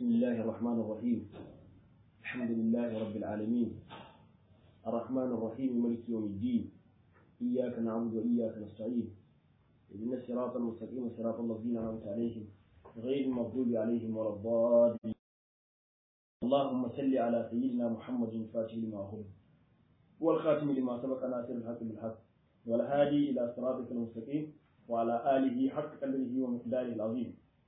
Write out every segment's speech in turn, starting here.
بسم الله الرحمن الرحيم الحمد لله رب العالمين الرحمن الرحيم ملك يوم الدين إياك نعبد وإياك نستعين اهدنا الصراط المستقيم صراط الذين أنعمت عليهم غير المغضوب عليهم ولا الضالين اللهم صل على سيدنا محمد الفاتح لما أغلق والخاتم لما سبق ناصر الحق بالحق والهادي إلى صراطك المستقيم وعلى آله حق قدره ومقداره العظيم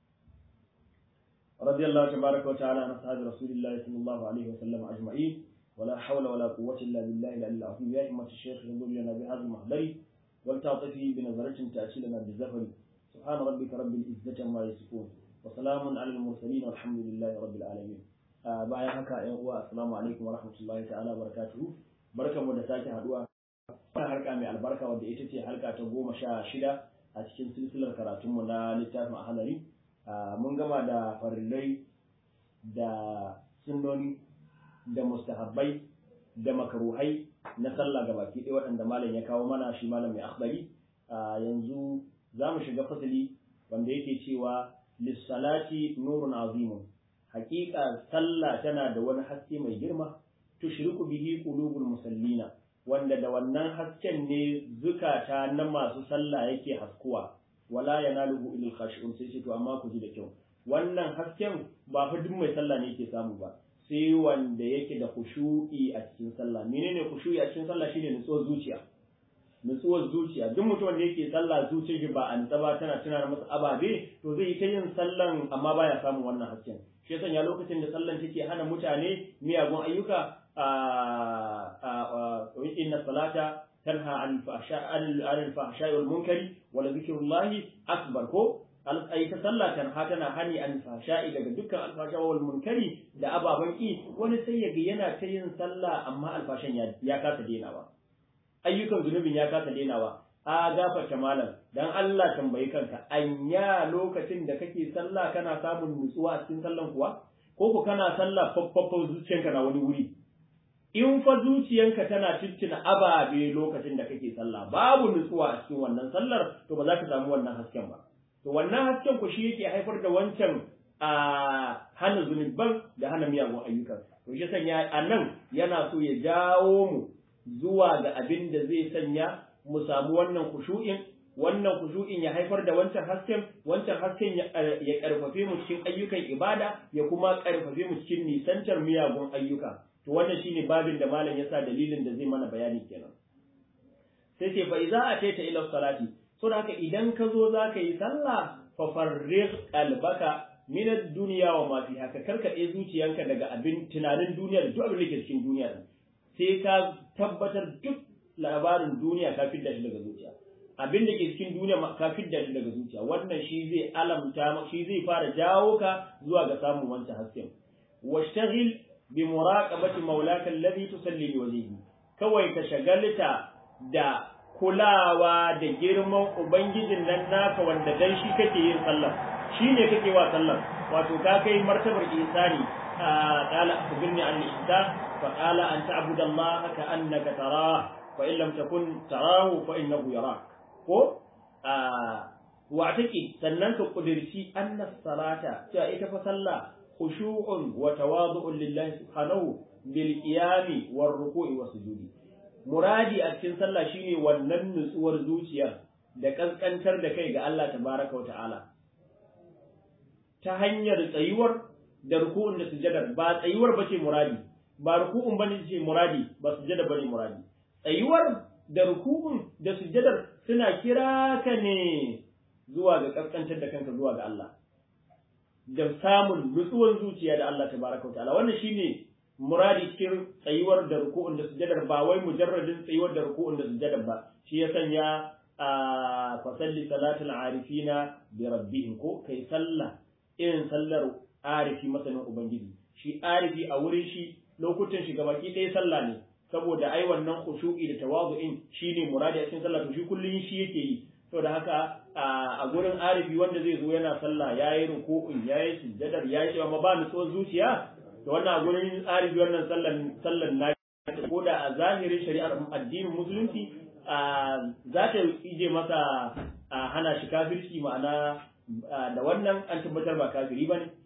رضي الله تبارك وتعالى عن أصحاب رسول الله صلى الله عليه وسلم أجمعين ولا حول ولا قوة إلا بالله العلي العظيم يا إمة الشيخ ينظر لنا بهذا المحضر ولتعطفي بنظرة تأتي لنا بالزفر سبحان ربك رب العزة عما يصفون وسلام على المرسلين والحمد لله رب العالمين bayan haka ƴan uwa assalamu alaikum wa rahmatullahi ta'ala barakatuhu barkanmu da sake haduwa wannan harka mai albarka wadda ita ce harka ta goma sha shida a cikin silsilar karatunmu na littafin ahalari mun gama da farillai da sunnoni da mustahabbai da makaruhai na sallah ga baki ɗaya waɗanda malam ya kawo mana shi malam mai akhbari yanzu za mu shiga fasali wanda yake cewa lissalati nurun azimun hakika sallah tana da wani haske mai girma tushriku bihi qulubul musallina wanda da wannan hasken ne zukata na masu sallah yake haskuwa wala yanaluhu ilal khashi'un sai ce to amma ku ji da kyau wannan hasken ba fa duk mai sallah ne yake samu ba sai wanda yake da khushu'i a cikin sallah menene khushu'i a cikin sallah shine nutsuwar zuciya nutsuwar zuciya duk mutum da yake sallah zuciyar shi ba an ba tana tuna masa ababe to zai yi ta yin sallan amma baya samun wannan hasken shi yasa ya lokacin da sallan take hana mutane miyagun ayyuka inna salata tanha an fahsha wal munkari wala zikrullahi akbar ko ai ta sallah tanha tana hani an fahsha'i daga dukkan alfasha wal munkari da ababan ki wani sai yaga yana ta yin sallah amma alfashan ya ya kasa denawa ayyukan zunubin ya kasa denawa a gafarta malam dan Allah tambayi kanka anya lokacin da kake sallah kana samun nutsuwa a cikin sallan kuwa ko ku kana sallah faffafan zuciyanka na wani wuri in fa zuciyanka tana tuntuna ababe lokacin da kake sallah babu nutsuwa a cikin wannan sallar to ba za ka samu wannan hasken ba to wannan hasken ku shi yake haifar da wancan a hana zunuban da hana miyagun ayyukan to shi sanya a nan yana so ya jawo mu zuwa ga abin da zai sanya mu samu wannan kushu'in wannan kushu'in ya haifar da wancan hasken wancan hasken ya karfafe mu cikin ayyukan ibada ya kuma karfafe mu cikin nisantar miyagun ayyuka to wannan shine babin da malam yasa dalilin da zai mana bayani kenan sai ce fa idza ataita ila salati so da haka idan ka zo zaka yi sallah fa farriq qalbaka min ad-dunya wa ma fiha ka karkade zuciyanka daga abin tunanin duniya da duk abin da ke cikin duniya sai ka tabbatar duk labarin duniya ka fidda shi daga zuciya abin da ke cikin duniya ka fidda shi daga zuciya wannan shi zai alamta shi zai fara jawo ka zuwa ga samun wancan hasken washtagil bi muraqabati maulaka alladhi tusalli li wajhihi kawai ka shagalta da kulawa da girman ubangijin nan naka wanda dan shi kake yin sallah shine kake wa sallah wato ka kai martabar ihsani qala akhbirni an al-ihsan fa qala an ta'budu allaha ka annaka tarah fa in lam takun tarahu fa innahu yarak ko wa take sannan ka kudirci anna salata cewa ita fa sallah khushu'un wa tawadu'un lillahi subhanahu bil qiyami war ruku'i was sujudi muradi a cikin sallah shine wannan nutsuwar zuciya da kaskantar da kai ga Allah tabaraka wa ta'ala ta hanyar tsayuwar da ruku'un da sujada ba tsayuwar bace muradi ba ruku'un bane ce muradi ba sujada bane muradi tsayuwar da ruku'un da sujadar suna kira ka ne zuwa ga kaskantar da kanka zuwa ga Allah da samun nutsuwar zuciya da Allah tabaraka ta'ala wannan shine muradi cikin tsayuwar da ruku'un da sujadar ba wai mujarradin tsayuwar da ruku'un da sujadar ba shi ya sanya a fasalli salatul arifina bi rabbihim ko kai sallah irin sallar arifi masanin ubangiji shi arifi a wurin shi lokutan shi gabaki ɗaya sallah ne saboda ai wannan khushu'i da tawazu'in shine muradi a cikin sallah to shi kullun shi yake yi saboda haka a gurin arifi wanda zai zo yana sallah yayi ruku'un yayi sujjadar yayi cewa ma ba nutsuwar zuciya to wannan a gurin arifi wannan sallan sallan na ko da a zahirin shari'ar addinin musulunci za ta ije masa hana shi kafirci ma'ana da wannan an tabbatar ba kafiri bane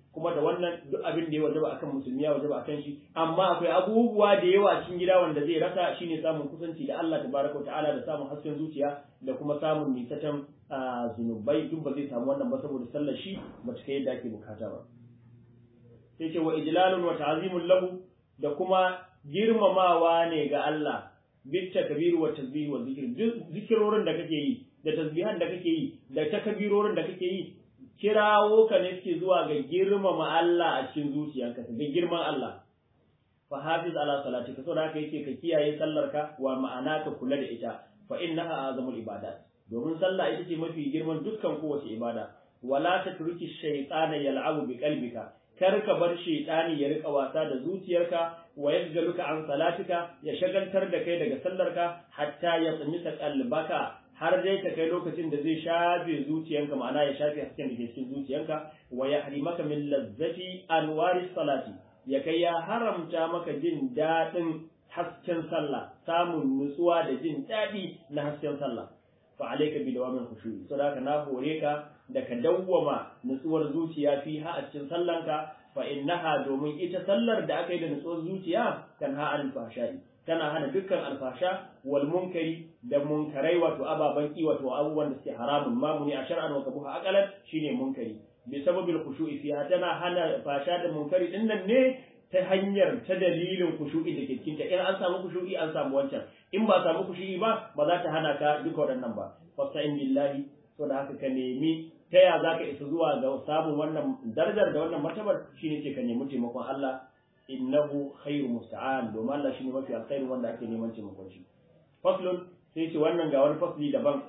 kuma da wannan duk abin da ya wajaba akan musulmi ya wajaba akan shi amma akwai abubuwa da yawa cikin gida wanda zai rasa shine samun kusanci da Allah tabaraka wa ta'ala da samun hasken zuciya da kuma samun nisatan zunubai duk ba zai samu wannan ba saboda sallar shi ba ta kai yadda ake bukata ba sai ce wa ijlalun wa ta'zimun lahu da kuma girmamawa ne ga Allah bit takbiru wa tasbih wa zikr zikirorin da kake yi da tasbihan da kake yi da takbirorin da kake yi kirawo ka ne suke zuwa ga girmama Allah a cikin zuciyanka ga girman Allah fa hafiz ala salatika saboda haka yake ka kiyaye sallarka wa ma'ana ka kula da ita fa innaha azamul ibadat domin sallah ita ce mafi girman dukkan kowace ibada wala tatruki shaytana yal'abu bi qalbika kar ka bar shaytani ya rika wasa da zuciyarka wa yashgaluka an salatika ya shagaltar da kai daga sallarka hatta ya tsimisa qalbaka har dai ta kai lokacin da zai shafe zuciyanka ma'ana ya shafe hasken da ke cikin zuciyanka wa ya harimaka min lazzati anwari salati ya kai ya haramta maka jin daɗin hasken sallah samun nutsuwa da jin daɗi na hasken sallah fa alayka bi dawamin khushu'i so haka na hore ka da ka dawwama nutsuwar zuciya fi ha a cikin sallanka fa innaha domin ita sallar da aka yi da nutsuwar zuciya kan ha al fahsha'i tana hana dukkan alfasha wal munkari da munkarai wato ababan ki wato abubuwan da suke haramun mamuni a shar'an wa kabuha aqalan shine munkari bi sababil khushu'i fiha tana hana fasha da munkari din nan ne ta hanyar ta dalilin khushu'i da ke cikin ta in an samu khushu'i an samu wancan in ba samu khushu'i ba ba za ta hana ka duka waɗannan ba fasta'in billahi to da haka ka nemi ta ya za ka isa zuwa ga samun wannan darajar da wannan martabar shine ce ka nemi taimakon Allah innahu khairu musta'an domin Allah shine mafi alkhairu wanda ake neman taimakon shi faslun sai ce wannan ga wani fasli daban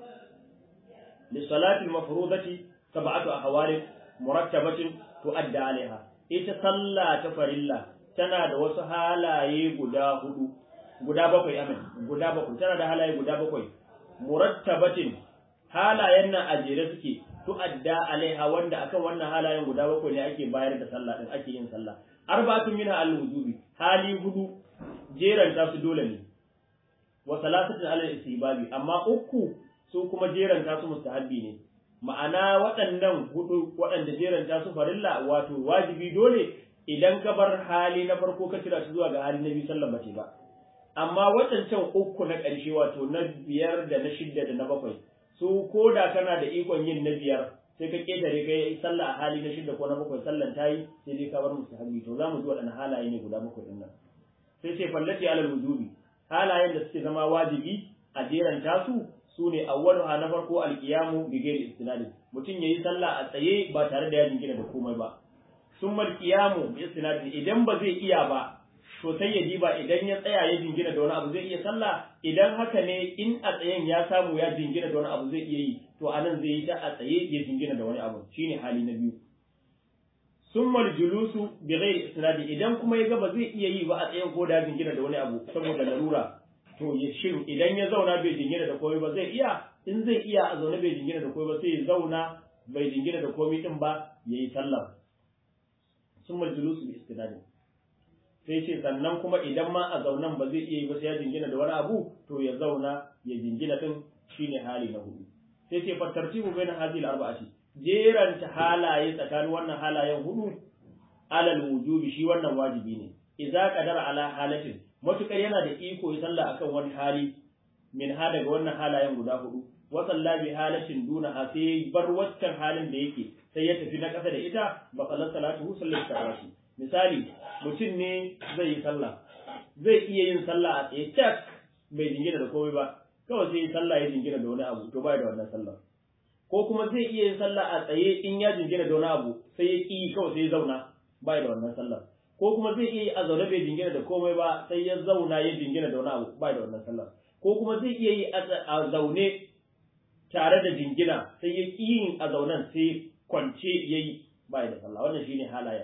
li salati mafrudati sab'atu ahwal murattabatin tu'adda alaiha ita sallah ta farilla tana da wasu halaye guda hudu guda bakwai amin guda bakwai tana da halaye guda bakwai murattabatin halayen nan a jere suke tu'adda alaiha wanda akan wannan halayen guda bakwai ne ake bayar da sallah din ake yin sallah arba'atun minha al-wujubi hali hudu jeranta su dole ne wa salasatun ala istihbabi amma uku su kuma jeranta su mustahabbi ne ma'ana waɗannan hudu waɗanda jeranta su farilla wato wajibi dole idan ka bar hali na farko ka tira su zuwa ga hali na biyu sallar bace ba amma waɗancan uku na ƙarshe wato na biyar da na shidda da na bakwai su ko da kana da ikon yin na biyar sai ka ketare ka yi sallah a hali na shida ko na bakwai sallan ta yi sai dai ka bar musu habi to za mu ji waɗannan halaye ne guda bakwai ɗin nan sai sai fallati alal wujubi halayen da suke zama wajibi a jeran tasu su ne awwaluha na farko alqiyamu bi ghairi istinadi mutum yayi sallah a tsaye ba tare da ya jingina da komai ba summa alqiyamu bi istinadi idan ba zai iya ba to sai ya diba idan ya tsaya ya jingina da wani abu zai iya sallah idan haka ne in a tsayen ya samu ya jingina da wani abu zai iya yi to anan zai yi ta a tsaye ya jingina da wani abu shine hali na biyu summal julusu bi ghairi isnadi idan kuma ya ga ba zai iya yi ba a tsayen ko da jingina da wani abu saboda larura to ya shin idan ya zauna bai jingina da komai ba zai iya in zai iya a zaune bai jingina da komai ba sai ya zauna bai jingina da komai din ba yayi sallah summal julusu bi isnadi sai ce sannan kuma idan ma a zaunan ba zai iya yi ba sai ya jingina da wani abu to ya zauna ya jingina din shine hali na hudu sai ce fa tartibu baina hadhihi al-arba'ati jeranta halaye tsakanin wannan halayen hudu alal wujubi shi wannan wajibi ne idza qadara ala halatin matukar yana da iko ya sallah akan wani hali min ha daga wannan halayen guda hudu wa salla bi halatin duna ha sai bar waccan halin da yake sai ya tafi na kasa da ita ba sallar salatu sallar tarawih misali mutum ne zai yi sallah zai iya yin sallah a tsaye tak bai jingina da komai ba kawai sai yi sallah ya jingina da wani abu to bai da wannan sallah ko kuma zai iya yin sallah a tsaye in ya jingina da wani abu sai ya ƙi kawai sai ya zauna bai da wannan sallah ko kuma zai iya yi a zaune bai jingina da komai ba sai ya zauna ya jingina da wani abu bai da wannan sallah ko kuma zai iya yi a zaune tare da jingina sai ya ƙi yin a zaunen sai kwance ya yi bai da sallah wannan shine halayen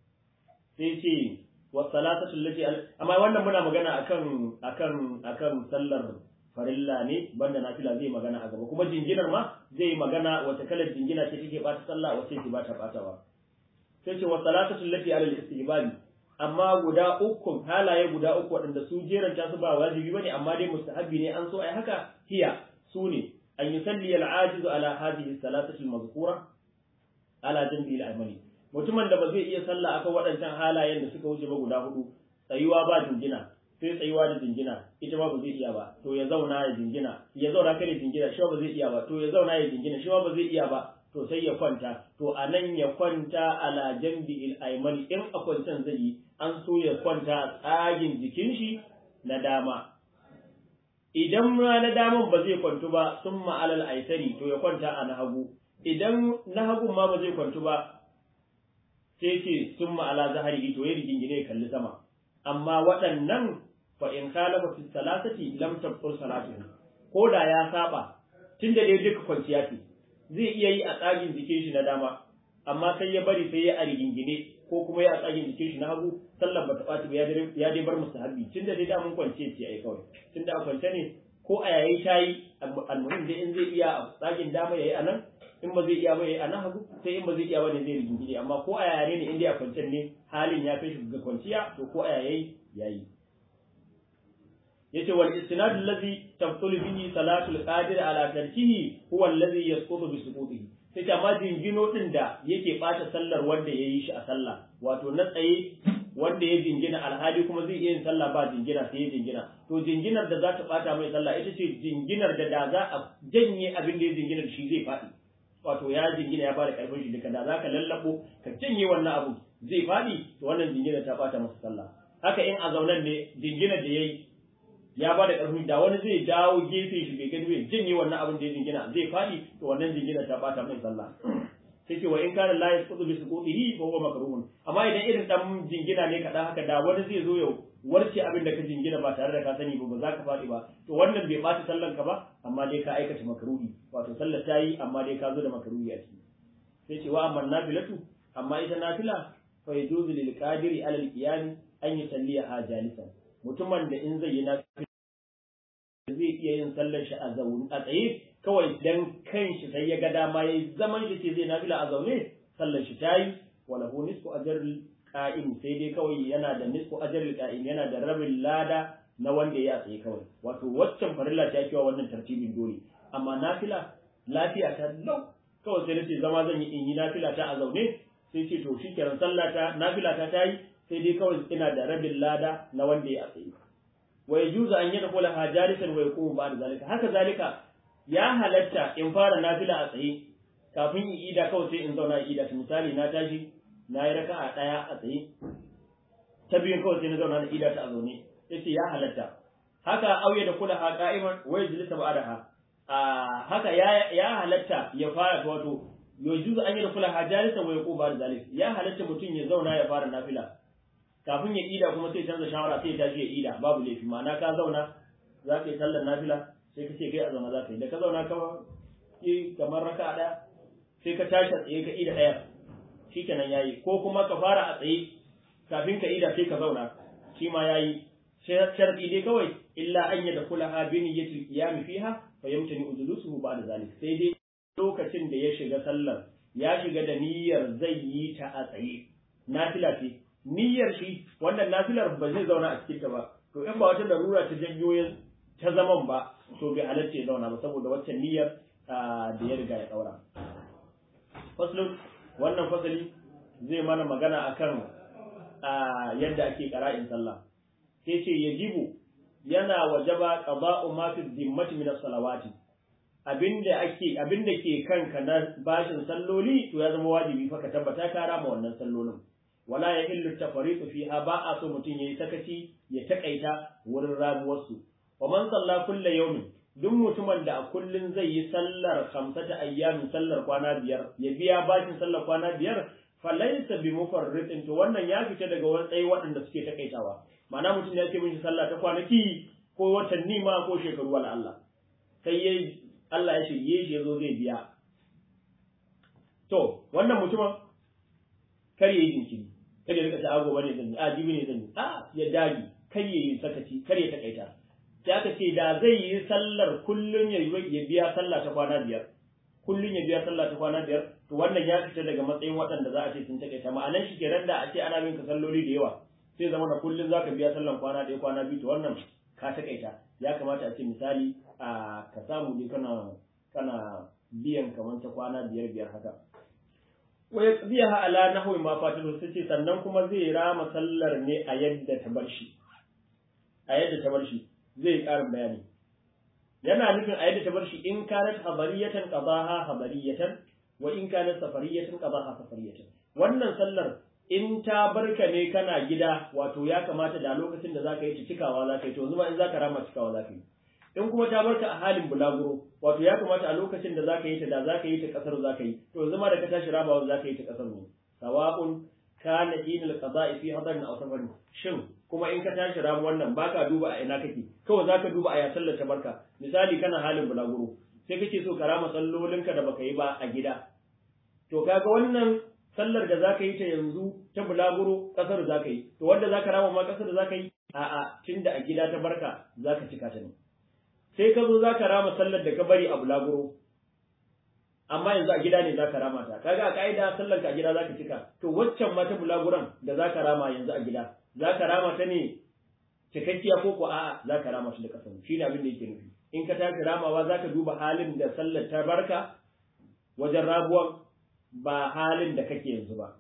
sai ce wa salatatu allati amma wannan muna magana akan akan akan sallar farilla ne banda nafila zai magana a gaba kuma jinginar ma zai magana wata kalar jingina ce take bata sallah wace ce bata batawa sai ce wa salatatu allati ala al-istihbabi amma guda uku halaye guda uku waɗanda su jeranta su ba wajibi bane amma dai mustahabbi ne an so ai haka hiya su ne an yusalli al-ajiz ala hadhihi salatati al-mazkura ala janbi al-amali mutumin da ba zai iya sallah akan waɗancan halayen da suka wuce ba guda hudu tsayuwa ba jingina sai tsayuwa da jingina ita ma ba zai iya ba to ya zauna ya jingina ya zauna kare jingina shi ba zai iya ba to ya zauna ya jingina shi ba zai iya ba to sai ya kwanta to a nan ya kwanta ala jambi il ayman in a kwancan zai yi an so ya kwanta a tsagin jikin shi na dama idan ma na daman ba zai kwantu ba sun ma'alal aisari to ya kwanta a na hagu idan na hagun ma ba zai kwantu ba sai ce sun ma'ala zahari to ya rigingine ya kalli sama amma waɗannan fa in khalafa fi salasati lam tabtur salatuhu ko da ya saba tunda dai duka kwanciya ce zai iya yi a tsagin jikin shi na dama amma sai ya bari sai ya a rigingine ko kuma ya a tsagin jikin shi na hagu sallar bata ɓaci ba ya dai bar musu habbi tunda dai damun kwance ce ai kawai tunda a kwance ne ko a yayi tayi almuhim dai in zai iya a tsagin dama yayi a nan in ba zai iya ba yayi a nan hagu sai in ba zai iya ba ne zai rigingine amma ko a yaya ne in dai a kwancen ne halin ya kai shi ga kwanciya to ko a yayi yayi yace wal istinad allazi tabtul bihi salatul qadir ala tarkihi huwa allazi yasqutu bi suqutihi sai amma jingino din da yake bata sallar wanda yayi shi a sallah wato na tsaye wanda ya jingina alhali kuma zai iya yin sallah ba jingina sai ya jingina to jinginar da za ta bata mai sallah ita ce jinginar da da za a janye abin da ya jingina da shi zai faɗi wato ya jingina ya bada karfin shi duka da za ka lallabo ka janye wannan abu zai faɗi to wannan jinginar ta bata masa sallah haka in a zaunan ne jinginar da yayi ya ba da ƙarfi da wani zai dawo gefe shi bai gani bai janye wannan abin da ya jingina zai faɗi to wannan jingina ta bata mai sallah sai ce wa in kana la yasqutu bi suqutihi fa huwa makruhun amma idan irin dan jingina ne kaɗan haka da wani zai zo ya warce abin da ka jingina ba tare da ka sani ba ba za ka faɗi ba to wannan bai ɓata sallan ka ba amma dai ka aikata makruhi wato sallar ta yi amma dai ka zo da makruhi a ciki sai ce wa amma nafilatu amma ita nafila fa yajuzu lil qadiri ala al qiyam an yusalliha jalisan mutumin da in zai yi nafila zai iya yin sallar shi a zaune a tsaye kawai dan kanshi sai ya ga dama yayi zaman shi ce zai nafila a zaune sallar shi tayi wala hu nisfu ajril qa'im sai dai kawai yana da nisfu ajril qa'im yana da rabin lada na wanda ya tsaye kawai wato waccan farilla ta kiwa wannan tartibin dole amma nafila lafiya ta lau kawai sai nace zama zan yi in yi nafila ta a zaune sai ce to shikenan sallah ta nafila ta tayi sai dai kawai ina da rabin lada na wanda ya tsaye wa yajuzu an yadkhula hajalisan wa yaqumu ba'da zalika haka zalika ya halatta in fara nafila a tsaye kafin in ida kawai sai in zauna ida misali na tashi na yi raka'a daya a tsaye ta biyun kawai sai na zauna na ida ta a zaune yace ya halatta haka auya da kula ha qa'iman wa yajlisa ba'daha haka ya ya halatta ya fara wato yajuzu an yadkhula hajalisan wa yaqumu ba'da zalika ya halatta mutum ya zauna ya fara nafila kafin ya ida kuma sai canza shawara sai ya tashi ya ida babu laifi ma'ana ka zauna za ka yi sallar nafila sai ka ce kai a zauna za ka yi da ka zauna ka yi kamar raka ɗaya sai ka tashi a tsaye ka ida ɗaya shi kenan ya yi ko kuma ka fara a tsaye kafin ka ida sai ka zauna shi ma ya yi sharɗi dai kawai illa an yi da kula ha bin ya qiyam fiha fa yamtani ujulusuhu ba'da zalik sai dai lokacin da ya shiga sallar ya shiga da niyyar zai yi ta a tsaye nafila ce niyyar shi wannan nafilar ba zai zauna a cikin ta ba to in ba wata larura ta janyo ta zaman ba to bai halatta ya zauna ba saboda waccan niyyar da ya riga ya daura faslun wannan fasali zai mana magana akan yadda ake qara'in sallah sai ce yajibu yana wajaba qada'u ma fi dhimmati min as-salawati abinda ake abinda ke kanka na bashin salloli to ya zama wajibi fa ka tabbata ka rama wannan sallolin wala ya illu tafariqu fiha ba a so mutum yayi sakaci ya takaita wurin ramuwarsu wa man salla kullu yawmin duk mutumin da a kullun zai yi sallar khamsata ayyamin sallar kwana biyar ya biya bashin sallar kwana biyar falaysa bi mufarritin to wannan ya fita daga wani tsayi waɗanda suke takaitawa ma'ana mutum ya ce mishi sallah ta kwanaki ko watanni ma ko shekaru wala Allah sai yayi Allah ya shirye shi yazo zai biya to wannan mutumin kar yayi jinkiri kar ya rika ta ago bane zan yi a jibi ne zan yi a ya dagi kar ya yi sakaci kar ya takaita sai aka ce da zai yi sallar kullun ya ya biya sallah ta kwana biyar kullun ya biya sallah ta kwana biyar to wannan ya fita daga matsayin waɗanda za a ce sun takaita ma'anan shi kenan da a ce ana bin ka salloli da yawa sai zama na kullun zaka biya sallan kwana ɗaya kwana biyu to wannan ka takaita ya kamata a ce misali a ka samu dai kana kana biyan kamar ta kwana biyar biyar haka wa yaqdiha ala nahwi ma fatahu sai ce sannan kuma zai rama sallar ne a yadda ta bar shi a yadda ta bar shi zai ƙarin bayani yana nufin a yadda ta bar shi in kanat habariyatan qadaha habariyatan wa in kanat safariyatan qadaha safariyatan wannan sallar in ta barka ne kana gida wato ya kamata da lokacin da zaka yi ta cikawa zaka yi to yanzu ma in zaka rama cikawa zaka yi in kuma ta barka a halin bulaguro wato ya kamata a lokacin da zaka yi ta da zaka yi ta kasar zaka yi to yanzu ma da ka tashi rabawa zaka yi ta kasar ne sawa'un kana dinul qada'i fi hadarin aw safarin shin kuma in ka tashi ramu wannan baka duba a ina kake kawai zaka duba a ya sallar ta barka misali kana halin bulaguro sai kake so ka rama sallolinka da baka yi ba a gida to kaga wannan sallar da zaka yi ta yanzu ta bulaguro kasar zaka yi to wanda zaka rama ma kasar zaka yi a'a tunda a gida ta barka zaka cika ta ne sai ka zo zaka rama sallar da ka bari a bulaguro amma yanzu a gida ne zaka rama ta kaga a kaida sallar ka a gida zaka cika to waccan ma ta bulaguran da zaka rama yanzu a gida zaka rama ta ne cikakkiya ko ko a'a zaka rama shi da kasan shi ne abin da yake nufi in ka tashi ramawa zaka duba halin da sallar ta barka wajen rabuwan ba halin da kake yanzu ba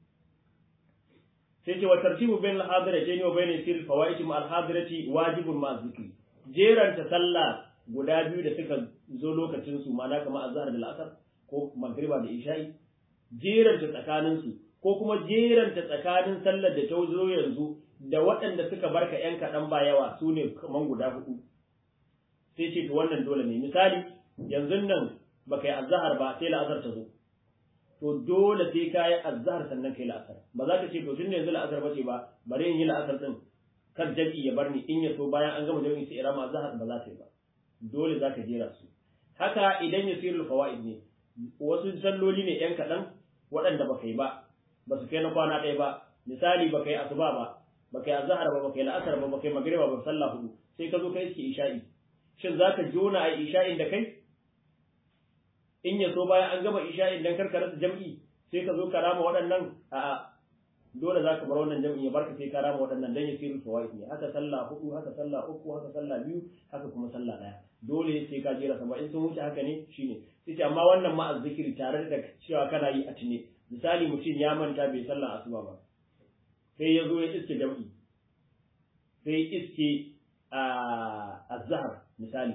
sai ce wa tartibu bain al-hadirati wa bain sir fawaiti ma al-hadirati wajibun ma zikri jeranta sallah guda biyu da suka zo lokacin su ma'ana kamar azhar da al'asar ko magriba da isha'i jeranta tsakanin su ko kuma jeranta tsakanin sallar da ta zo yanzu da waɗanda suka barka yan kaɗan ba yawa su ne kaman guda hudu sai ce to wannan dole ne misali yanzu nan baka yi azhar ba sai la'asar ta zo to dole sai ka yi azhar sannan kai la'asar ba za ka ce to tunda yanzu la'asar ba ce ba bari in yi la'asar din kar jami'i ya bar ni in ya so bayan an gama jami'i sai irama azhar ba za ta yi ba dole za ka jera su haka idan ya sirrul fawaid ne wasu salloli ne yan kaɗan waɗanda baka yi ba ba su kai na kwana ɗaya ba misali baka yi asuba ba baka yi azhar ba baka yi la'asar ba baka yi magriba ba sallah hudu sai ka zo ka iske isha'i shin za ka jona a isha'in da kai in ya so bayan an gama isha'in dan karka rasa jam'i sai ka zo ka rama waɗannan a dole za ka bar wannan jam'i ya barka sai ka rama waɗannan dan ya sirri fawaid ne haka sallah hudu haka sallah uku haka sallah biyu haka kuma sallah ɗaya dole sai ka jera sama in sun wuce haka ne shine sai amma wannan ma azzikiri tare da cewa kana yi a tune misali mutum ya manta bai sallah asuba ba sai ya zo ya iske jam'i sai iske a azhar misali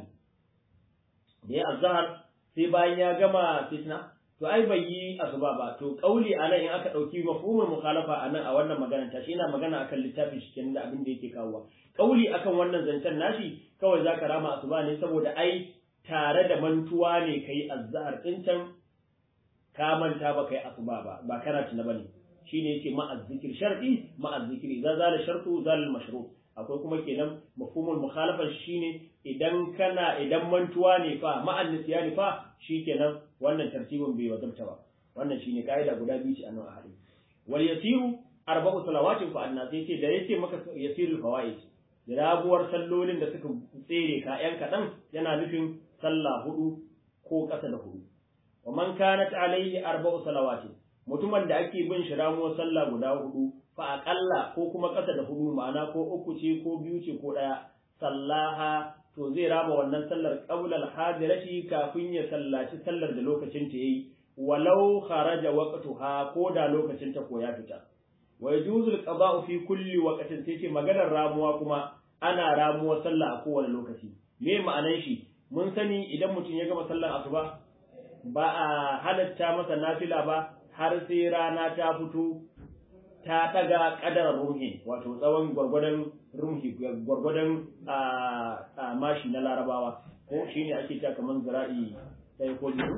da ya azhar sai bayan ya gama fitna to ai bai yi asuba ba to kauli anan in aka dauki mafhumul mukhalafa anan a wannan magana ta shi ina magana akan littafin shi kenan da abin da yake kawowa kauli akan wannan zancen nashi kawai zaka rama asuba ne saboda ai tare da mantuwa ne kai azhar din can ka manta ba kai asuba ba ba kana tuna bane shine yake ma azzikir shar'i ma azzikri za zala shartu zal mashru akwai kuma kenan mafhumul mukhalafa shine idan kana idan mantuwa ne fa ma'an nisyani fa shikenan wannan tartibin bai wajabta ba wannan shine kaida guda biyu ce a nan a hadi wal yasiru arba'u salawatin fa anna sai ce da yace maka yasirul fawaid rabuwar sallolin da suka tsere ka yan kadan yana nufin sallah hudu ko kasa da hudu wa man kanat alaihi arba'u salawatin mutumin da ake bin shi ramuwar sallah guda hudu fa aqalla ko kuma kasa da hudu ma'ana ko uku ce ko biyu ce ko daya sallaha to zai raba wannan sallar qabla al-hadirati kafin ya sallaci sallar da lokacin ta yayi walau kharaja waqtuha ko da lokacin ta ko ya fita wa yajuzu al-qada'u fi kulli waqtin sai ce maganar ramuwa kuma ana ramuwa sallah a kowane lokaci me ma'anan shi mun sani idan mutum ya gama sallar asuba ba a halatta masa nafila ba har sai rana ta fito ta daga kadar rumhi wato tsawon gwargwadon rumhi gwargwadon a mashi na larabawa ko shi ne ake ta kamar zira'i ɗaya ko biyu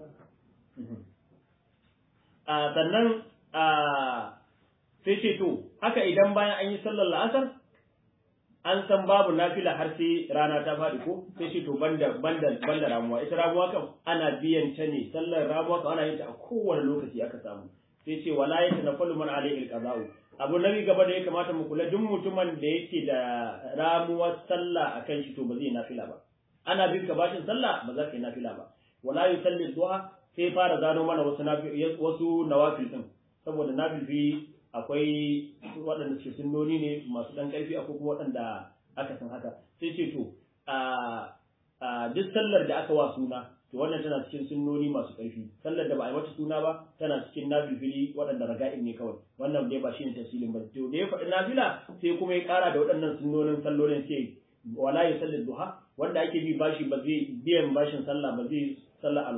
sannan sai ce to haka idan bayan an yi sallar la'asar an san babu nafila har sai rana ta faɗi ko sai ce to banda banda banda ramuwa ita ramuwa kam ana biyan ta ne sallar ramuwa kam ana yin ta a kowane lokaci aka samu sai ce wala ya tanaffalu man alayhi alqada'u abu nabi gaba da ya kamata mu kula duk mutumin da yake da ramuwar sallah akan shi to ba zai nafila ba ana bin ka bashin sallah ba za ka yi nafila ba wala yusalli duha sai fara gano mana wasu wasu nawafil din saboda nafilfi akwai waɗanda suke sunnoni ne masu ɗan ƙarfi akwai kuma waɗanda aka san haka sai ce to a duk sallar da aka wa suna to wannan tana cikin sunnoni masu ƙarfi sallar da ba a yi mata suna ba tana cikin nafilfili waɗanda raga'in ne kawai wannan dai ba shine tafsilin ba to da ya faɗi nafila sai kuma ya ƙara da waɗannan sunnonin sallolin sai wala ya sallar duha wanda ake bi bashi ba zai biyan bashin sallah ba zai sallar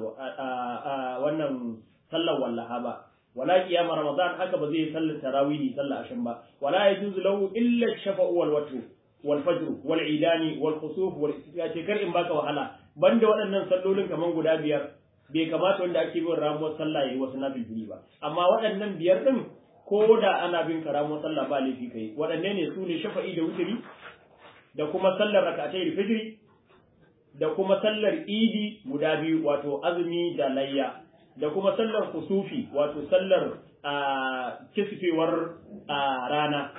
wannan sallar wallaha ba wala qiyam ramadan haka ba zai sallar tarawihi sallar ashan ba wala yajuzu lahu illa shafa'u wal watr wal fajr wal idani wal khusuf wal istisqa ce kar in baka wahala banda waɗannan sallolin kaman guda biyar bai kamata wanda ake bin ramuwar sallah yayi wasu nafilfili ba amma waɗannan biyar din ko da ana bin ka ramuwar sallah ba laifi kai waɗanne ne su ne shafa'i da wuturi da kuma sallar rak'atai fajr da kuma sallar idi guda biyu wato azumi da layya da kuma sallar kusufi wato sallar a kisfewar rana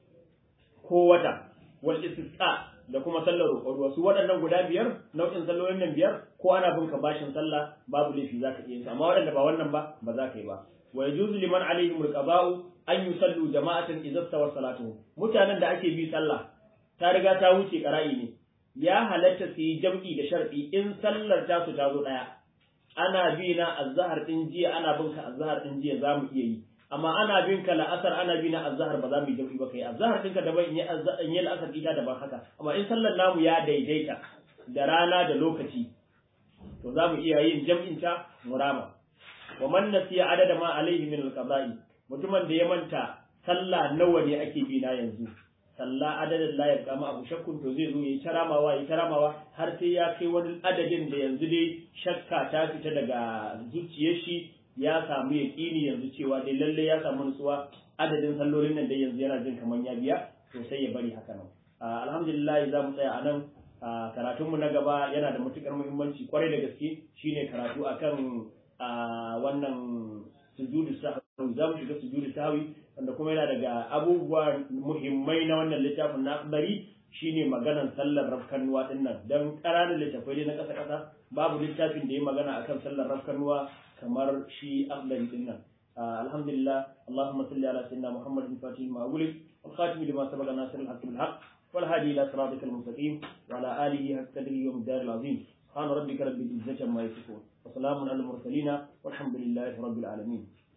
ko wata wal istisqa da kuma sallar roƙon ruwa su waɗannan guda biyar nau'in sallolin nan biyar ko ana bin ka bashin sallah babu laifi za ka iya yin amma waɗanda ba wannan ba ba za ka yi ba wa yajuzu liman alaihim alqada'u an yusallu jama'atan idza stawa salatuhum mutanen da ake bi sallah ta riga ta wuce qara'i ne ya halatta su yi jam'i da shar'i in sallar ta su ta zo ɗaya ana bi na azhar din jiya ana bin ka azhar din jiya za mu iya yi amma ana bin ka la'asar ana bi na azhar ba za mu yi jam'i ba kai azhar din ka daban in yi la'asar ita daban haka amma in sallar namu ya daidaita da rana da lokaci to za mu iya yin jam'in ta murama wa man nasiya adada ma alaihi min alqada'i mutumin da ya manta sallah nawa ne ake bi na yanzu sallah adadin la yabqa ma abu shakkun to zai zo yayi taramawa yayi taramawa har sai ya kai wani adadin da yanzu dai shakka ta fita daga zuciyar shi ya samu yaqini yanzu cewa dai lalle ya samu nutsuwa adadin sallolin nan dai yanzu yana jin kaman ya biya to sai ya bari haka nan alhamdulillah za mu tsaya a nan karatunmu na gaba yana da matukar muhimmanci kwarai da gaske shine karatu akan wannan sujudu sahwi za mu shiga sujudu sahwi wanda kuma yana daga abubuwa muhimmai na wannan littafin na akbari shine maganan sallar rafkanuwa din nan dan ƙananan littafai dai na ƙasa ƙasa babu littafin da ya magana akan sallar rafkanuwa kamar shi akbari din nan alhamdulillah allahumma salli ala sayyidina muhammadin fatih ma ulik wal khatim lima sabaqa nasir al haqq bil haqq wal hadi ila siratikal mustaqim wa ala alihi haqqa qadrihi wa miqdaril azim سبحان ربك رب العزة عما يصفون وسلام على المرسلين والحمد لله رب العالمين